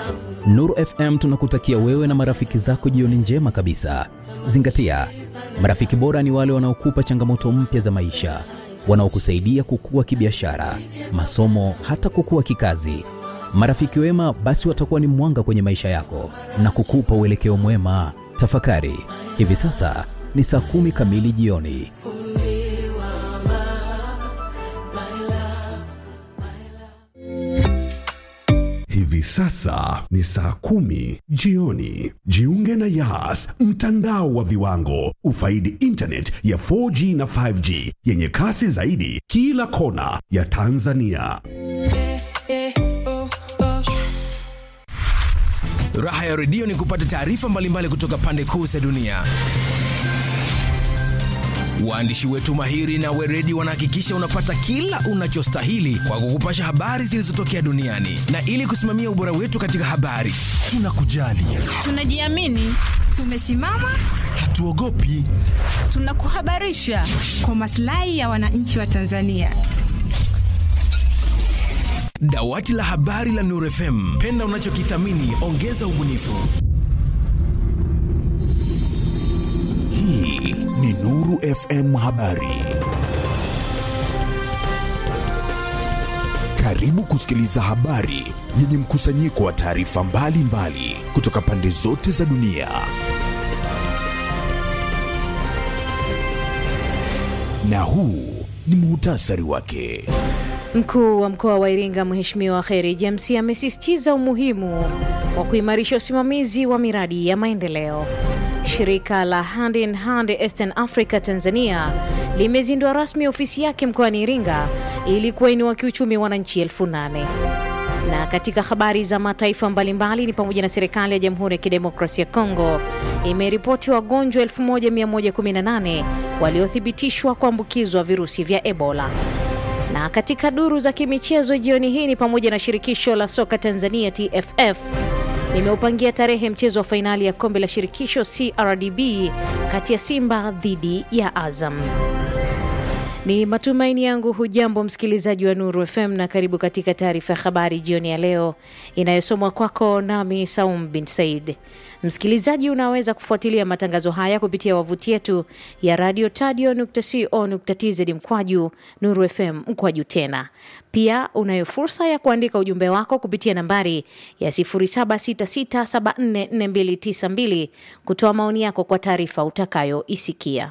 Nuru FM tunakutakia wewe na marafiki zako jioni njema kabisa. Zingatia, marafiki bora ni wale wanaokupa changamoto mpya za maisha, wanaokusaidia kukua kibiashara, masomo, hata kukua kikazi. Marafiki wema basi watakuwa ni mwanga kwenye maisha yako na kukupa uelekeo mwema. Tafakari, hivi sasa ni saa kumi kamili jioni. Hivi sasa ni saa kumi jioni. Jiunge na Yas, mtandao wa viwango. Ufaidi internet ya 4G na 5G yenye kasi zaidi kila kona ya Tanzania. Raha ya redio ni kupata taarifa mbalimbali kutoka pande kuu za dunia. Waandishi wetu mahiri na weredi wanahakikisha unapata kila unachostahili kwa kukupasha habari zilizotokea duniani, na ili kusimamia ubora wetu katika habari, tunakujali, Tunajiamini, tumesimama, hatuogopi. tunakuhabarisha kwa maslahi ya wananchi wa Tanzania. Dawati la habari la Nuru FM, penda unachokithamini, ongeza ubunifu. Hii ni Nuru FM Habari. Karibu kusikiliza habari yenye mkusanyiko wa taarifa mbalimbali kutoka pande zote za dunia. Na huu ni muhtasari wake. Mkuu wa mkoa wa Iringa Mheshimiwa Kheri James amesisitiza umuhimu wa kuimarisha usimamizi wa miradi ya maendeleo. Shirika la Hand in Hand Eastern Africa Tanzania limezindua rasmi ofisi yake mkoani Iringa ili kuwainua kiuchumi wananchi elfu nane. Na katika habari za mataifa mbalimbali ni pamoja na serikali ya Jamhuri ya Kidemokrasia ya Kongo imeripoti wagonjwa 1118 waliothibitishwa kuambukizwa virusi vya Ebola. Na katika duru za kimichezo jioni hii ni pamoja na shirikisho la soka Tanzania TFF limeupangia tarehe mchezo wa fainali ya kombe la shirikisho CRDB kati ya Simba dhidi ya Azam. Ni matumaini yangu hujambo msikilizaji wa Nuru FM na karibu katika taarifa ya habari jioni ya leo inayosomwa kwako nami Saum bin Said. Msikilizaji, unaweza kufuatilia matangazo haya kupitia wavuti yetu ya radio tadio.co.tz mkwaju Nuru FM mkwaju tena. Pia unayo fursa ya kuandika ujumbe wako kupitia nambari ya 0766744292 kutoa maoni yako kwa taarifa utakayoisikia.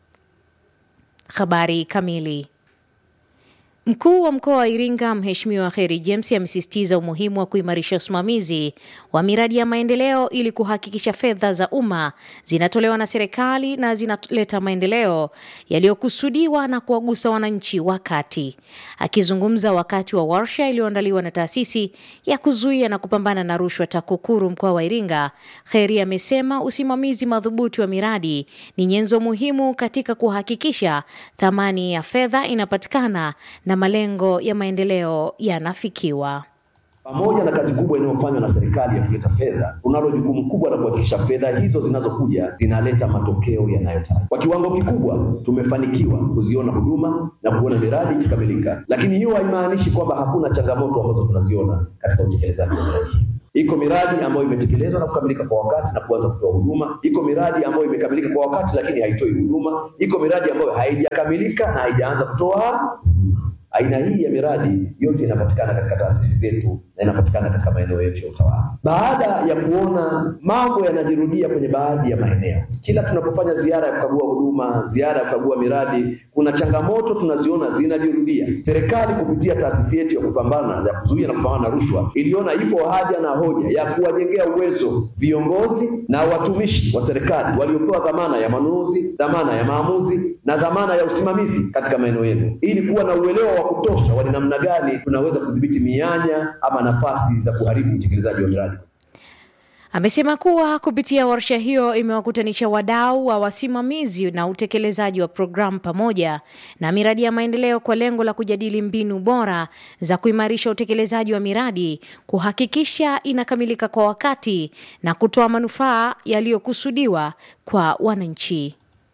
Habari kamili. Mkuu wa mkoa wa Iringa Mheshimiwa Kheri James amesisitiza umuhimu wa kuimarisha usimamizi wa miradi ya maendeleo ili kuhakikisha fedha za umma zinatolewa na serikali na zinaleta maendeleo yaliyokusudiwa na kuwagusa wananchi wa kati. Akizungumza wakati wa warsha iliyoandaliwa na taasisi ya kuzuia na kupambana na rushwa TAKUKURU mkoa wa Iringa, Kheri amesema usimamizi madhubuti wa miradi ni nyenzo muhimu katika kuhakikisha thamani ya fedha inapatikana na malengo ya maendeleo yanafikiwa. Pamoja na kazi kubwa inayofanywa na serikali ya kuleta fedha, tunalo jukumu kubwa la kuhakikisha fedha hizo zinazokuja zinaleta matokeo yanayotarajiwa. Kwa kiwango kikubwa tumefanikiwa kuziona huduma na kuona miradi ikikamilika, lakini hiyo haimaanishi kwamba hakuna changamoto ambazo tunaziona katika utekelezaji wa miradi hii. Iko miradi ambayo imetekelezwa na kukamilika kwa wakati na kuanza kutoa huduma. Iko miradi ambayo imekamilika kwa wakati lakini haitoi huduma. Iko miradi ambayo haijakamilika na haijaanza kutoa huduma. Aina hii ya miradi yote inapatikana katika taasisi zetu na inapatikana katika maeneo yetu ya utawala. Baada ya kuona mambo yanajirudia kwenye baadhi ya maeneo, kila tunapofanya ziara ya kukagua huduma, ziara ya kukagua miradi, kuna changamoto tunaziona zinajirudia. Serikali kupitia taasisi yetu ya kupambana ya kuzuia na kupambana na rushwa iliona ipo haja na hoja ya kuwajengea uwezo viongozi na watumishi wa serikali waliopewa dhamana ya manunuzi, dhamana ya maamuzi na dhamana ya usimamizi katika maeneo yetu, ili kuwa na uelewa wa kutosha wa ni namna gani tunaweza kudhibiti mianya ama nafasi za kuharibu utekelezaji wa miradi. Amesema kuwa kupitia warsha hiyo imewakutanisha wadau wa wasimamizi na utekelezaji wa programu pamoja na miradi ya maendeleo kwa lengo la kujadili mbinu bora za kuimarisha utekelezaji wa miradi, kuhakikisha inakamilika kwa wakati na kutoa manufaa yaliyokusudiwa kwa wananchi.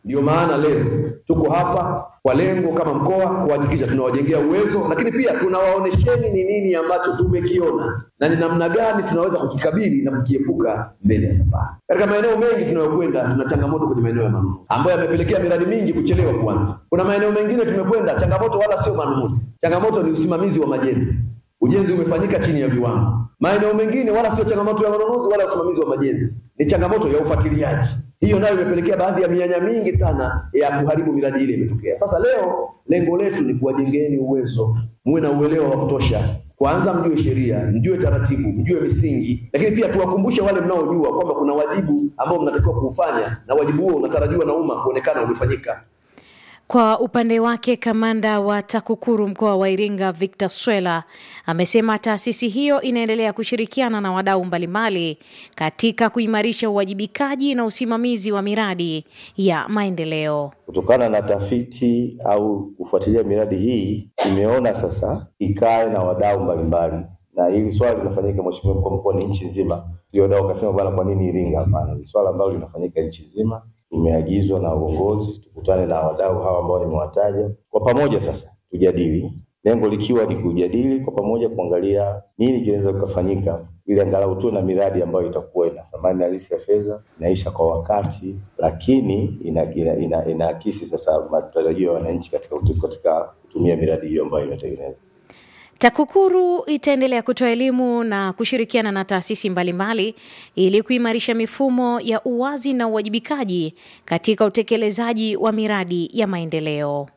Ndio maana leo tuko hapa kwa lengo kama mkoa kuhakikisha tunawajengea uwezo, lakini pia tunawaonesheni ni nini ambacho tumekiona na ni namna gani tunaweza kukikabili na kukiepuka mbele ya safari. Katika maeneo mengi tunayokwenda, tuna changamoto kwenye maeneo ya manunuzi ambayo yamepelekea miradi mingi kuchelewa kuanza. Kuna maeneo mengine tumekwenda, changamoto wala sio manunuzi, changamoto ni usimamizi wa majenzi. Ujenzi umefanyika chini ya viwango. Maeneo mengine wala sio changamoto ya manunuzi wala usimamizi wa majenzi, ni changamoto ya ufuatiliaji. Hiyo nayo imepelekea baadhi ya mianya mingi sana ya kuharibu miradi ile imetokea. Sasa leo lengo letu ni kuwajengeni uwezo, muwe na uelewa wa kutosha. Kwanza mjue sheria, mjue taratibu, mjue misingi, lakini pia tuwakumbushe wale mnaojua kwamba kuna wajibu ambao mnatakiwa kuufanya na wajibu huo unatarajiwa na umma kuonekana umefanyika. Kwa upande wake kamanda wa TAKUKURU mkoa wa Iringa Victor Swela amesema taasisi hiyo inaendelea kushirikiana na wadau mbalimbali katika kuimarisha uwajibikaji na usimamizi wa miradi ya maendeleo. Kutokana na tafiti au kufuatilia miradi hii, imeona sasa ikae na wadau mbalimbali, na hili swala linafanyika, Mheshimiwa mkuu wa mkoa, ni nchi nzima. Ndio wadau wakasema, bwana, kwa nini Iringa? Hapana, ni swala ambalo linafanyika nchi nzima tumeagizwa na uongozi tukutane na wadau hawa ambao nimewataja kwa pamoja, sasa tujadili, lengo likiwa ni kujadili kwa pamoja, kuangalia nini kinaweza kukafanyika ili angalau tuwe na miradi ambayo itakuwa ina thamani halisi ya fedha, inaisha kwa wakati, lakini inaakisi ina, ina, ina sasa matarajio ya wananchi katika, katika kutumia miradi hiyo ambayo imetengenezwa. TAKUKURU itaendelea kutoa elimu na kushirikiana na taasisi mbalimbali ili kuimarisha mifumo ya uwazi na uwajibikaji katika utekelezaji wa miradi ya maendeleo.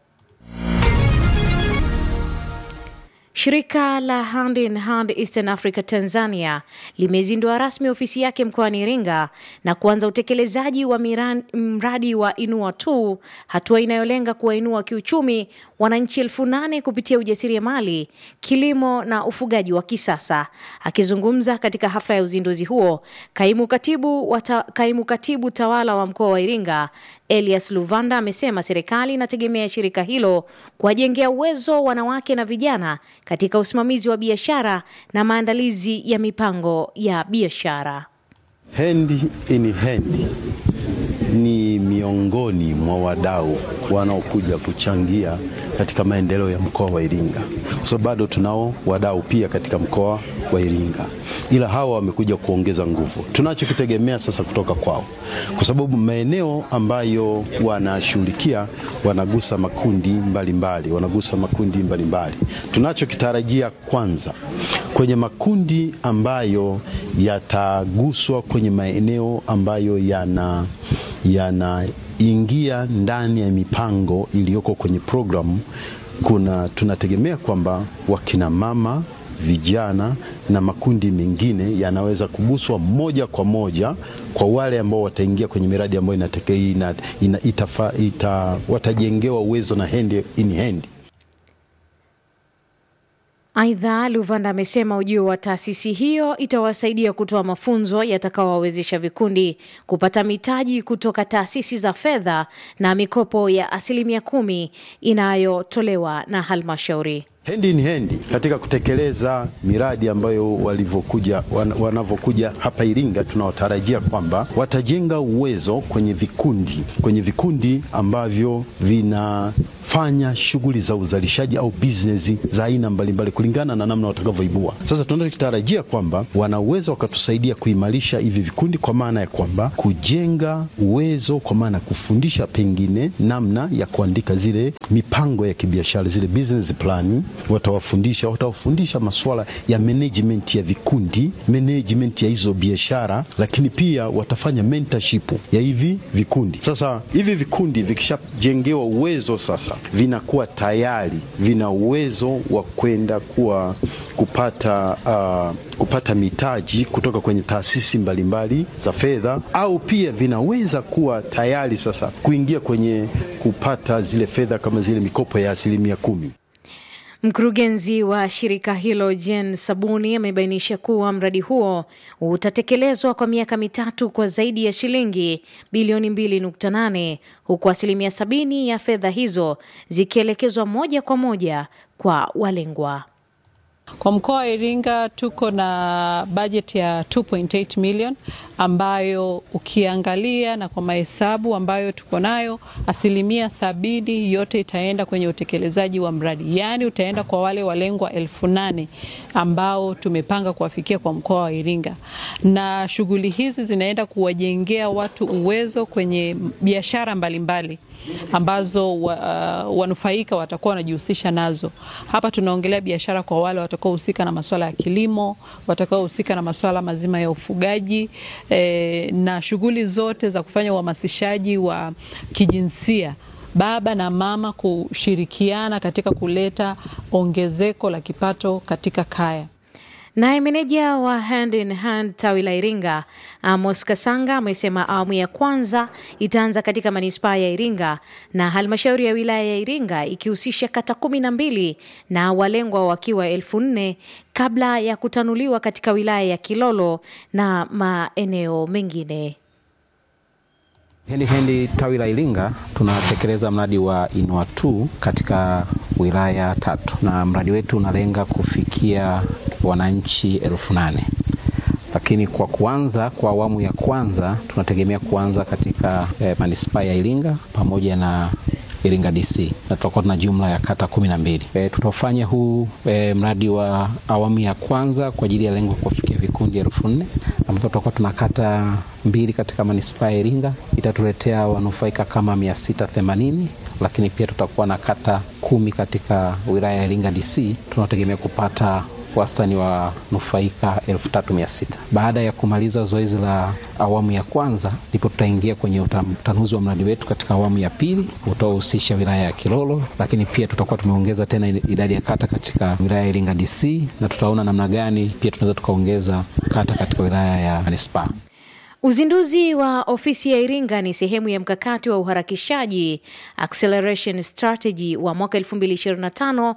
Shirika la Hand in Hand Eastern Africa Tanzania limezindua rasmi ofisi yake mkoani Iringa na kuanza utekelezaji wa miran, mradi wa Inua tu, hatua inayolenga kuwainua kiuchumi wananchi elfu nane kupitia ujasiriamali, kilimo na ufugaji wa kisasa. Akizungumza katika hafla ya uzinduzi huo, kaimu katibu, wata, kaimu katibu tawala wa mkoa wa Iringa Elias Luvanda amesema serikali inategemea shirika hilo kuwajengea uwezo wanawake na vijana katika usimamizi wa biashara na maandalizi ya mipango ya biashara. Hand in Hand ni miongoni mwa wadau wanaokuja kuchangia katika maendeleo ya mkoa wa Iringa, kwa sababu bado tunao wadau pia katika mkoa wa Iringa, ila hawa wamekuja kuongeza nguvu. Tunachokitegemea sasa kutoka kwao, kwa sababu maeneo ambayo wanashughulikia wanagusa makundi mbalimbali mbali, wanagusa makundi mbalimbali mbali. Tunachokitarajia kwanza kwenye makundi ambayo yataguswa kwenye maeneo ambayo yana yanaingia ndani ya mipango iliyoko kwenye programu, kuna tunategemea kwamba wakina mama, vijana na makundi mengine yanaweza kuguswa moja kwa moja kwa wale ambao wataingia kwenye miradi ambayo inateke, ina, ina, itafa, ita, watajengewa uwezo na hand in hand. Aidha, Luvanda amesema ujio wa taasisi hiyo itawasaidia kutoa mafunzo yatakayowawezesha vikundi kupata mitaji kutoka taasisi za fedha na mikopo ya asilimia kumi inayotolewa na halmashauri. Hand in hand katika kutekeleza miradi ambayo walivyokuja wan, wanavyokuja hapa Iringa, tunawatarajia kwamba watajenga uwezo kwenye vikundi kwenye vikundi ambavyo vinafanya shughuli za uzalishaji au business za aina mbalimbali kulingana na namna watakavyoibua. Sasa tunachotarajia kwamba wana uwezo wakatusaidia kuimarisha hivi vikundi, kwa maana ya kwamba kujenga uwezo, kwa maana ya kufundisha pengine namna ya kuandika zile mipango ya kibiashara, zile business plan watawafundisha watawafundisha masuala ya management ya vikundi, management ya hizo biashara, lakini pia watafanya mentorship ya hivi vikundi. Sasa hivi vikundi vikishajengewa uwezo, sasa vinakuwa tayari vina uwezo wa kwenda kuwa kupata uh, kupata mitaji kutoka kwenye taasisi mbalimbali za fedha, au pia vinaweza kuwa tayari sasa kuingia kwenye kupata zile fedha kama zile mikopo ya asilimia kumi. Mkurugenzi wa shirika hilo Jen Sabuni amebainisha kuwa mradi huo utatekelezwa kwa miaka mitatu kwa zaidi ya shilingi bilioni 2.8 huku asilimia sabini ya fedha hizo zikielekezwa moja kwa moja kwa walengwa. Kwa mkoa wa Iringa tuko na bajeti ya 2.8 million ambayo ukiangalia na kwa mahesabu ambayo tuko nayo, asilimia sabini yote itaenda kwenye utekelezaji wa mradi, yaani utaenda kwa wale walengwa elfu nane ambao tumepanga kuwafikia kwa mkoa wa Iringa, na shughuli hizi zinaenda kuwajengea watu uwezo kwenye biashara mbalimbali ambazo wa, uh, wanufaika watakuwa wanajihusisha nazo. Hapa tunaongelea biashara kwa wale watakaohusika na masuala ya kilimo, watakaohusika na masuala mazima ya ufugaji eh, na shughuli zote za kufanya uhamasishaji wa kijinsia baba na mama kushirikiana katika kuleta ongezeko la kipato katika kaya. Naye meneja wa Hand in Hand tawi la Iringa Amos Kasanga amesema awamu ya kwanza itaanza katika manispaa ya Iringa na halmashauri ya wilaya ya Iringa ikihusisha kata kumi na mbili na walengwa wakiwa elfu nne kabla ya kutanuliwa katika wilaya ya Kilolo na maeneo mengine. Hendi Hendi tawi la Iringa tunatekeleza mradi wa Inua 2 katika wilaya tatu, na mradi wetu unalenga kufikia wananchi elfu nane lakini kwa kuanza kwa awamu ya kwanza tunategemea kuanza katika eh, manispaa ya Iringa pamoja na Iringa DC na tutakuwa tuna jumla ya kata kumi na mbili. E, tutafanya huu e, mradi wa awamu ya kwanza kwa ajili ya lengo kufikia vikundi elfu nne ambapo tutakuwa tuna kata mbili katika manispaa ya Iringa, itatuletea wanufaika kama mia sita themanini lakini pia tutakuwa na kata kumi katika wilaya ya Iringa DC tunategemea kupata wastani wa nufaika elfu tatu mia sita. Baada ya kumaliza zoezi la awamu ya kwanza, ndipo tutaingia kwenye utanuzi wa mradi wetu katika awamu ya pili utaohusisha wilaya ya Kilolo, lakini pia tutakuwa tumeongeza tena idadi ya kata katika wilaya ya Iringa DC, na tutaona namna gani pia tunaweza tukaongeza kata katika wilaya ya manispaa. Uzinduzi wa ofisi ya Iringa ni sehemu ya mkakati wa uharakishaji acceleration strategy wa mwaka 2025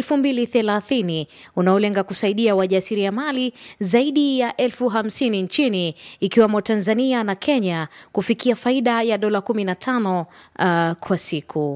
2030 unaolenga kusaidia wajasiriamali zaidi ya elfu hamsini nchini ikiwemo Tanzania na Kenya kufikia faida ya dola 15 uh, kwa siku.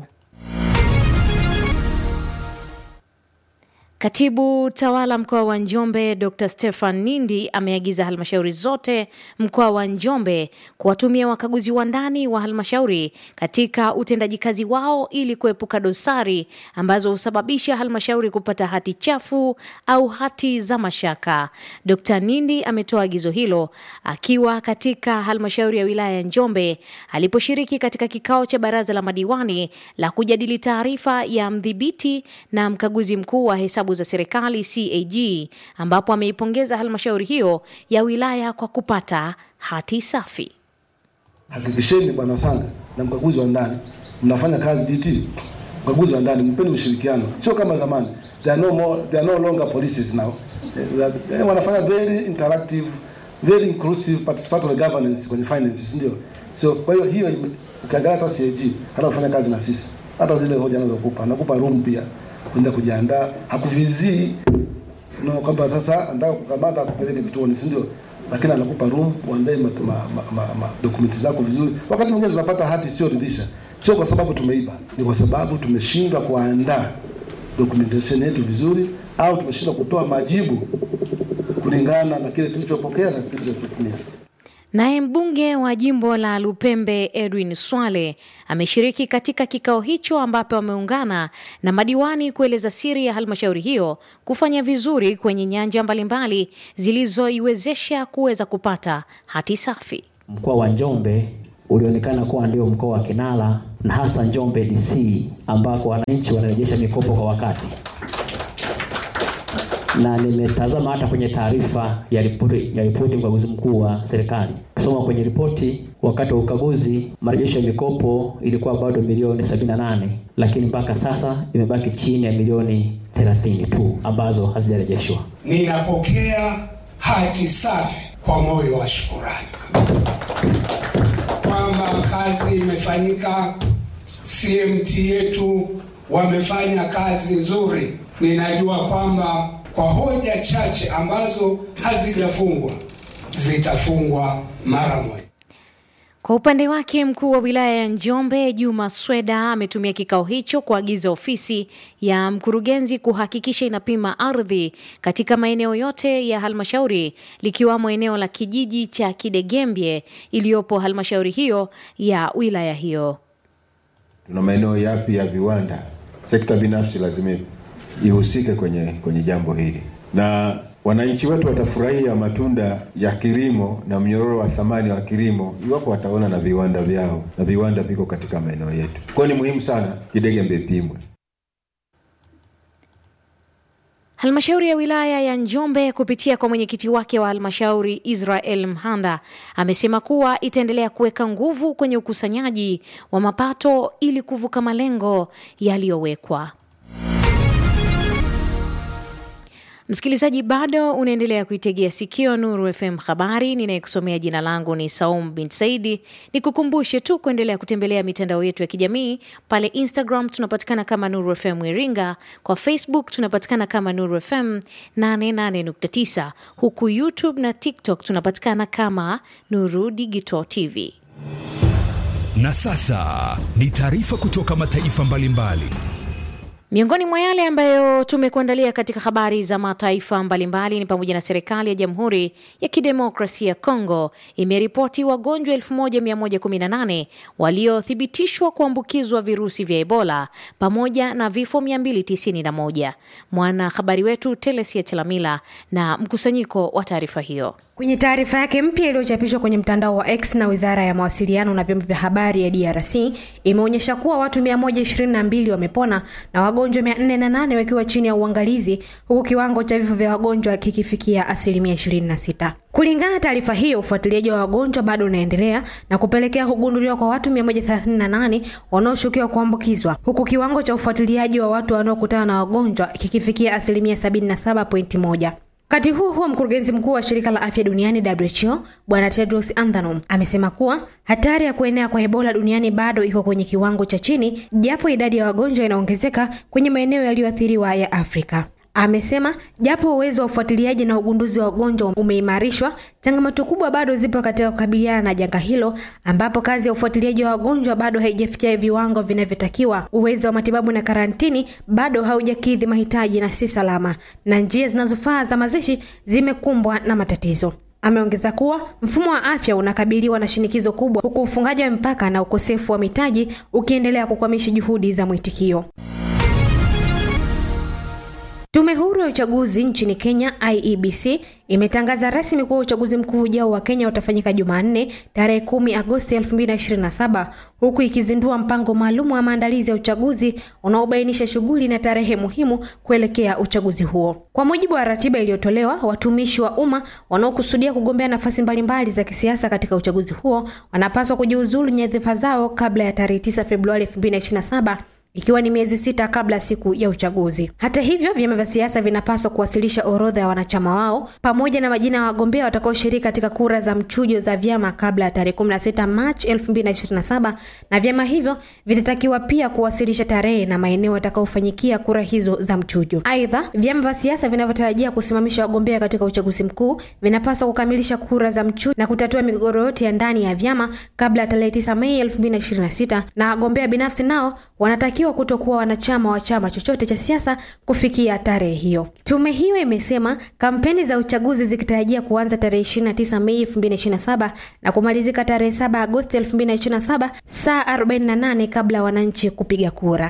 Katibu tawala mkoa wa Njombe Dr Stefan Nindi ameagiza halmashauri zote mkoa wa Njombe kuwatumia wakaguzi wa ndani wa halmashauri katika utendaji kazi wao ili kuepuka dosari ambazo husababisha halmashauri kupata hati chafu au hati za mashaka. Dr Nindi ametoa agizo hilo akiwa katika halmashauri ya wilaya ya Njombe aliposhiriki katika kikao cha baraza la madiwani la kujadili taarifa ya mdhibiti na mkaguzi mkuu wa hesabu za serikali CAG ambapo ameipongeza halmashauri hiyo ya wilaya kwa kupata hati safi. Hakikisheni Bwana Sanga na mkaguzi wa ndani mnafanya kazi DT, mkaguzi wa ndani mpeni ushirikiano, sio kama zamani. There are no more, there are no longer policies now. Eh, wanafanya very interactive, very inclusive participatory governance kwenye finances, ndio. So kwa hiyo hiyo ukiangalia hata CAG hata kufanya kazi na sisi, hata zile hoja anazokupa anakupa room pia kwenda kujiandaa, hakuvizii no, kwamba sasa anataka kukamata akupeleke vituoni, si ndio? Lakini anakupa room uandae ma, ma, ma, ma, ma dokumenti zako vizuri. Wakati mwingine tunapata hati sio ridhisha, sio kwa sababu tumeiba, ni kwa sababu tumeshindwa kuandaa documentation yetu vizuri, au tumeshindwa kutoa majibu kulingana na kile tulichopokea na kile tulichotumia. Naye mbunge wa jimbo la Lupembe Edwin Swale ameshiriki katika kikao hicho ambapo wameungana na madiwani kueleza siri ya halmashauri hiyo kufanya vizuri kwenye nyanja mbalimbali zilizoiwezesha kuweza kupata hati safi. Mkoa wa Njombe ulionekana kuwa ndio mkoa wa kinara na hasa Njombe DC ambako wananchi wanarejesha mikopo kwa wakati na nimetazama hata kwenye taarifa ya ripoti ya ripoti ya ukaguzi mkuu wa serikali. Kusoma kwenye ripoti, wakati wa ukaguzi marejesho ya mikopo ilikuwa bado milioni 78, lakini mpaka sasa imebaki chini ya milioni 30 tu ambazo hazijarejeshwa. Ninapokea hati safi kwa moyo wa shukurani kwamba kazi imefanyika, CMT yetu wamefanya kazi nzuri. Ninajua kwamba kwa hoja chache ambazo hazijafungwa zitafungwa mara moja. Kwa upande wake mkuu wa wilaya ya Njombe Juma Sweda ametumia kikao hicho kuagiza ofisi ya mkurugenzi kuhakikisha inapima ardhi katika maeneo yote ya halmashauri likiwamo eneo la kijiji cha Kidegembye iliyopo halmashauri hiyo ya wilaya hiyo. Tuna maeneo yapi ya viwanda? Sekta binafsi lazima ihusike kwenye, kwenye jambo hili na wananchi wetu watafurahia matunda ya kilimo na mnyororo wa thamani wa kilimo iwapo wataona na viwanda vyao, na viwanda viko katika maeneo yetu. Kwa hiyo ni muhimu sana Kidegembye ipimwe. Halmashauri ya wilaya ya Njombe kupitia kwa mwenyekiti wake wa halmashauri Israel Mhanda amesema kuwa itaendelea kuweka nguvu kwenye ukusanyaji wa mapato ili kuvuka malengo yaliyowekwa. Msikilizaji, bado unaendelea kuitegea sikio Nuru FM habari. Ninayekusomea jina langu ni Saum bin Saidi. Nikukumbushe tu kuendelea kutembelea mitandao yetu ya kijamii. Pale Instagram tunapatikana kama Nuru FM Iringa, kwa Facebook tunapatikana kama Nuru FM 88.9, huku YouTube na TikTok tunapatikana kama Nuru Digital TV. Na sasa ni taarifa kutoka mataifa mbalimbali mbali. Miongoni mwa yale ambayo tumekuandalia katika habari za mataifa mbalimbali ni pamoja na serikali ya Jamhuri ya Kidemokrasia ya Kongo imeripoti wagonjwa 1118 waliothibitishwa kuambukizwa virusi vya Ebola pamoja na vifo 291. Mwanahabari wetu Telesia Chalamila na mkusanyiko wa taarifa hiyo. Kwenye taarifa yake mpya iliyochapishwa kwenye mtandao wa X na Wizara ya Mawasiliano na Vyombo vya Habari ya DRC imeonyesha kuwa watu 122 wamepona na wagonjwa 408 wakiwa chini ya uangalizi huku kiwango cha vifo vya wagonjwa kikifikia asilimia 26. Kulingana na taarifa hiyo, ufuatiliaji wa wagonjwa bado unaendelea na kupelekea kugunduliwa kwa watu 138 wanaoshukiwa kuambukizwa huku kiwango cha ufuatiliaji wa watu wanaokutana na wagonjwa kikifikia asilimia 77.1. Wakati huo huo, mkurugenzi mkuu wa shirika la afya duniani WHO Bwana Tedros Adhanom amesema kuwa hatari ya kuenea kwa Ebola duniani bado iko kwenye kiwango cha chini, japo idadi ya wagonjwa inaongezeka kwenye maeneo yaliyoathiriwa ya Afrika. Amesema japo uwezo wa ufuatiliaji na ugunduzi wa ugonjwa umeimarishwa, changamoto kubwa bado zipo katika kukabiliana na janga hilo, ambapo kazi ya ufuatiliaji wa wagonjwa bado haijafikia viwango vinavyotakiwa. Uwezo wa matibabu na karantini bado haujakidhi mahitaji na si salama, na njia zinazofaa za mazishi zimekumbwa na matatizo. Ameongeza kuwa mfumo wa afya unakabiliwa na shinikizo kubwa, huku ufungaji wa mipaka na ukosefu wa mitaji ukiendelea kukwamisha juhudi za mwitikio. Tume huru ya uchaguzi nchini Kenya IEBC imetangaza rasmi kuwa uchaguzi mkuu ujao wa Kenya utafanyika Jumanne tarehe 10 Agosti 2027 huku ikizindua mpango maalum wa maandalizi ya uchaguzi unaobainisha shughuli na tarehe muhimu kuelekea uchaguzi huo. Kwa mujibu wa ratiba iliyotolewa, watumishi wa umma wanaokusudia kugombea nafasi mbalimbali za kisiasa katika uchaguzi huo wanapaswa kujiuzulu nyadhifa zao kabla ya tarehe 9 Februari 2027 ikiwa ni miezi sita kabla siku ya uchaguzi. Hata hivyo, vyama vya siasa vinapaswa kuwasilisha orodha ya wanachama wao pamoja na majina ya wagombea watakaoshiriki katika kura za mchujo za vyama kabla ya tarehe 16 Machi 2027, na vyama hivyo vitatakiwa pia kuwasilisha tarehe na maeneo watakaofanyikia kura hizo za mchujo. Aidha, vyama vya siasa vinavyotarajia kusimamisha wagombea katika uchaguzi mkuu vinapaswa kukamilisha kura za mchujo na kutatua migogoro yote ya ndani ya vyama kabla ya tarehe 9 Mei 2026, na wagombea binafsi nao wanatakiwa kutokuwa wanachama wa chama chochote cha siasa kufikia tarehe hiyo. Tume hiyo imesema kampeni za uchaguzi zikitarajia kuanza tarehe 29 Mei 2027 na kumalizika tarehe 7 Agosti 2027 saa 48 kabla ya wananchi kupiga kura.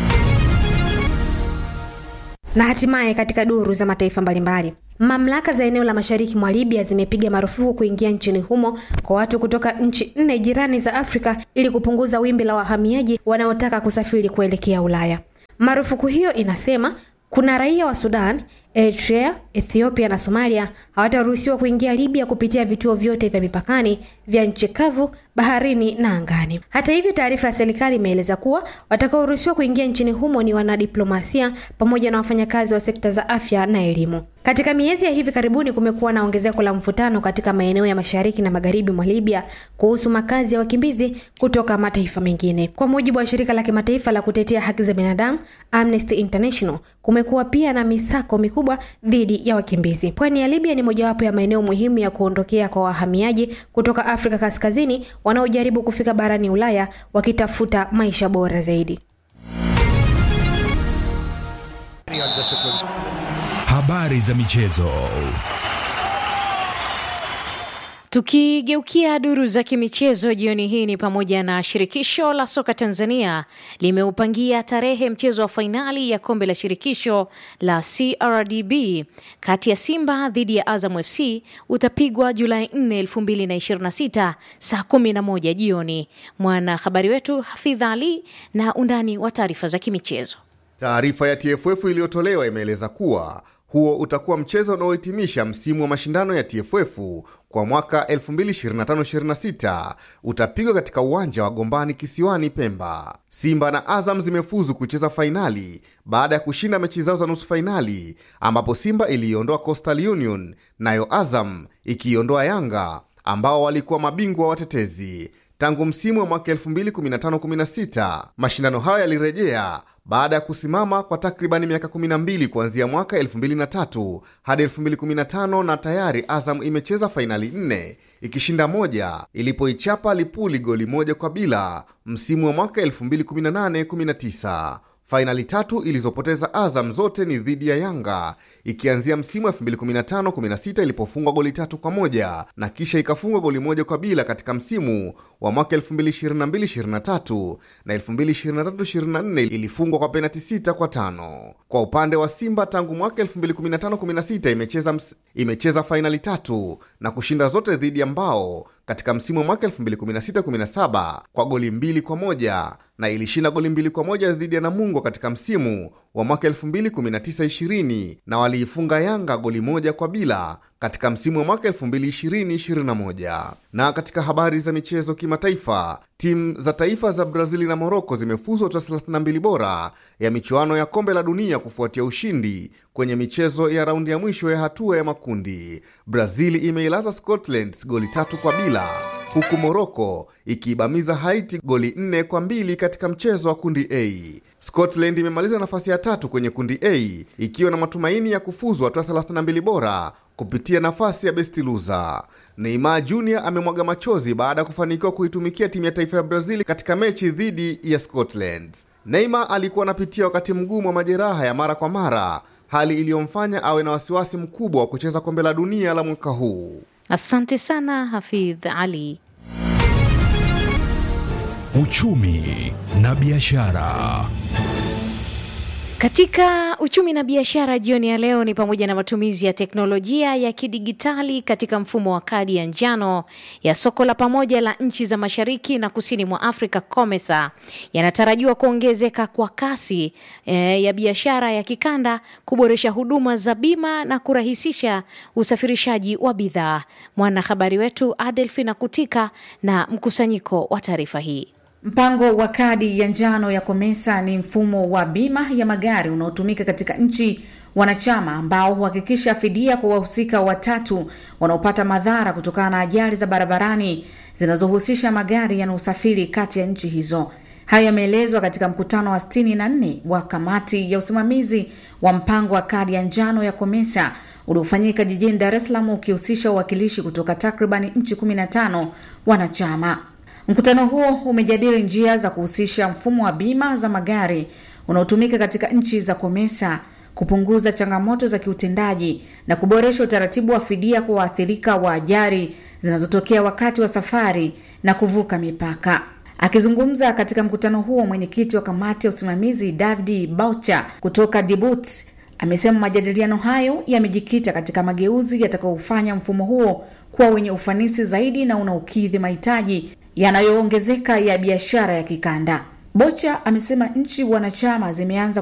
Na hatimaye katika duru za mataifa mbalimbali Mamlaka za eneo la mashariki mwa Libya zimepiga marufuku kuingia nchini humo kwa watu kutoka nchi nne jirani za Afrika ili kupunguza wimbi la wahamiaji wanaotaka kusafiri kuelekea Ulaya. Marufuku hiyo inasema kuna raia wa Sudan, Eritrea, Ethiopia na Somalia hawataruhusiwa kuingia Libya kupitia vituo vyote vya mipakani vya nchi kavu, baharini na angani. Hata hivyo, taarifa ya serikali imeeleza kuwa watakaoruhusiwa kuingia nchini humo ni wanadiplomasia pamoja na wafanyakazi wa sekta za afya na elimu. Katika miezi ya hivi karibuni kumekuwa na ongezeko la mvutano katika maeneo ya mashariki na magharibi mwa Libya kuhusu makazi ya wakimbizi kutoka mataifa mengine. Kwa mujibu wa shirika la kimataifa la kutetea haki za binadamu Amnesty International, kumekuwa pia na misako mikubwa mikubwa dhidi ya wakimbizi. Pwani ya Libya ni mojawapo ya maeneo muhimu ya kuondokea kwa wahamiaji kutoka Afrika Kaskazini wanaojaribu kufika barani Ulaya wakitafuta maisha bora zaidi. Habari za michezo. Tukigeukia duru za kimichezo jioni hii ni pamoja na shirikisho la soka Tanzania limeupangia tarehe mchezo wa fainali ya kombe la shirikisho la CRDB kati ya Simba dhidi ya Azam FC utapigwa Julai 4, 2026 saa 11 jioni. Mwanahabari wetu Hafidha Ali na undani wa taarifa za kimichezo. Taarifa ya TFF iliyotolewa imeeleza kuwa huo utakuwa mchezo unaohitimisha msimu wa mashindano ya TFF kwa mwaka 2025-26 utapigwa katika uwanja wa Gombani kisiwani Pemba. Simba na Azam zimefuzu kucheza fainali baada ya kushinda mechi zao za nusu fainali, ambapo Simba iliiondoa Coastal Union nayo Azam ikiiondoa Yanga ambao walikuwa mabingwa watetezi tangu msimu wa mwaka 2015-16. Mashindano hayo yalirejea baada ya kusimama kwa takribani miaka 12 kuanzia mwaka 2003 hadi 2015, na tayari Azam imecheza fainali nne ikishinda moja ilipoichapa Lipuli goli moja kwa bila msimu wa mwaka 2018-19. Fainali tatu ilizopoteza Azam zote ni dhidi ya Yanga, ikianzia msimu wa 2015-16 ilipofungwa goli tatu kwa moja na kisha ikafungwa goli moja kwa bila katika msimu wa mwaka 2022-23 na 2023-24 ilifungwa kwa penati sita kwa tano. Kwa upande wa Simba tangu mwaka 2015-16 imecheza, ms... imecheza fainali tatu na kushinda zote dhidi ya Mbao katika msimu wa mwaka 2016-17 kwa goli mbili kwa moja na ilishinda goli mbili kwa moja dhidi ya Namungo katika msimu wa mwaka 2019-20 na waliifunga Yanga goli moja kwa bila katika msimu wa mwaka 2020-21. Na katika habari za michezo kimataifa, timu za taifa za Brazili na Moroko zimefuzu hatua 32 bora ya michuano ya kombe la dunia kufuatia ushindi kwenye michezo ya raundi ya mwisho ya hatua ya makundi. Brazili imeilaza Scotland goli tatu kwa bila huku Moroko ikiibamiza Haiti goli nne kwa mbili katika mchezo wa kundi A. Scotland imemaliza nafasi ya tatu kwenye kundi A ikiwa na matumaini ya kufuzu hatua 32 bora kupitia nafasi ya best loser. Neymar Jr amemwaga machozi baada ya kufanikiwa kuitumikia timu ya taifa ya Brazil katika mechi dhidi ya Scotland. Neymar alikuwa anapitia wakati mgumu wa majeraha ya mara kwa mara, hali iliyomfanya awe na wasiwasi mkubwa wa kucheza kombe la dunia la mwaka huu. Asante sana Hafidh Ali. Uchumi na biashara. Katika uchumi na biashara jioni ya leo ni pamoja na matumizi ya teknolojia ya kidigitali katika mfumo wa kadi ya njano ya soko la pamoja la nchi za mashariki na kusini mwa Afrika COMESA yanatarajiwa kuongezeka kwa kasi e, ya biashara ya kikanda, kuboresha huduma za bima na kurahisisha usafirishaji wa bidhaa. Mwanahabari wetu Adelfina Kutika na mkusanyiko wa taarifa hii. Mpango wa kadi ya njano ya COMESA ni mfumo wa bima ya magari unaotumika katika nchi wanachama ambao huhakikisha fidia kwa wahusika watatu wanaopata madhara kutokana na ajali za barabarani zinazohusisha magari yanayosafiri kati ya nchi hizo. Hayo yameelezwa katika mkutano wa 64 wa kamati ya usimamizi wa mpango wa kadi ya njano ya COMESA uliofanyika jijini Dar es Salaam ukihusisha wawakilishi kutoka takribani nchi 15 wanachama. Mkutano huo umejadili njia za kuhusisha mfumo wa bima za magari unaotumika katika nchi za COMESA, kupunguza changamoto za kiutendaji na kuboresha utaratibu wa fidia kwa waathirika wa ajali zinazotokea wakati wa safari na kuvuka mipaka. Akizungumza katika mkutano huo, mwenyekiti wa kamati ya usimamizi David Boucher kutoka Dibut amesema majadiliano hayo yamejikita katika mageuzi yatakayofanya mfumo huo kuwa wenye ufanisi zaidi na unaokidhi mahitaji yanayoongezeka ya biashara ya kikanda. Bocha amesema nchi wanachama zimeanza